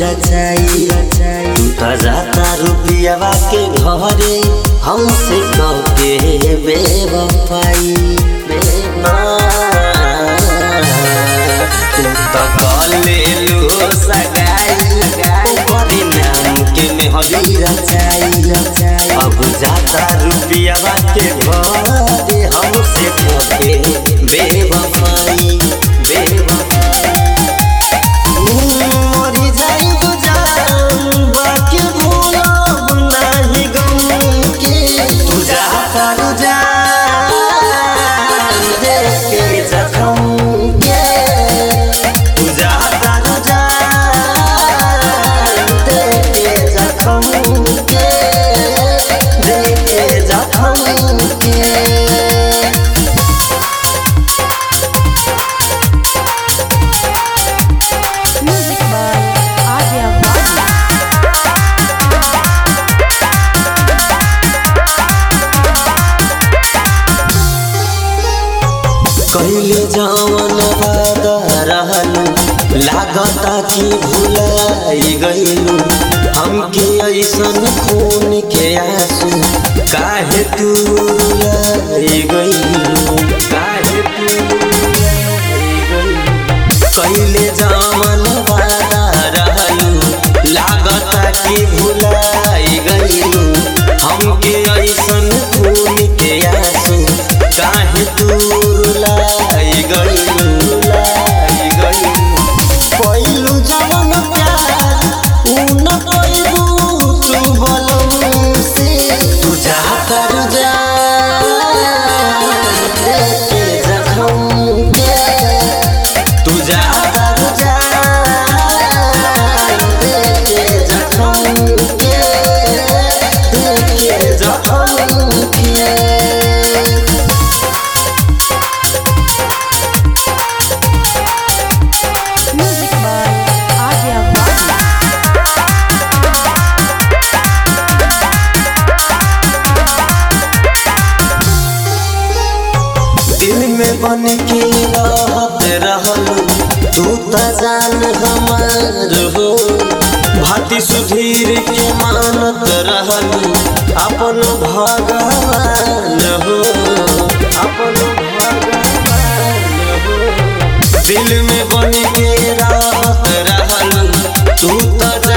रचाई तू त जाता रुपियावा के घरे हमसे कके बेवफाई तू त कलेलु सगाई बड़ी नाम के मेहदी रचाई अब जाता रुपियावा के घरे हमसे कके बेवफाई बेवफाई मरी जाइब जान बाकी भूलब नाही गम के तू जाता रुजान देख के जखम के तू जाता रुजान देख के जखम के देख के जखम के Music by Arya Bhatt. कहिले जवन वादा रहलू लागता कि भुलाई गईलू हमके ऐसन खून के आंसू काहे तू रुलाई गईलू काहे तू रुलाई गईलू कहिले जवन वादा रहलू लागता कि भुलाई गईलू हमके ऐसन खून के आंसू काहे तू रुलाई गईलू रुलाई गईलू पहिलू जवन प्यार ऊ न पहिलू तू बलम से तू जा कर जा देखे जखम के तू जा कर जा देखे जखम के देखे जखम के Music by Arya Bhatt. दिल में बन के रहत रहलू तू त जान हमार हो भाती सुधीर के मानत रहलू अपन भगवान हो अपन भगवान हो दिल में बन के रहत रहलू तू त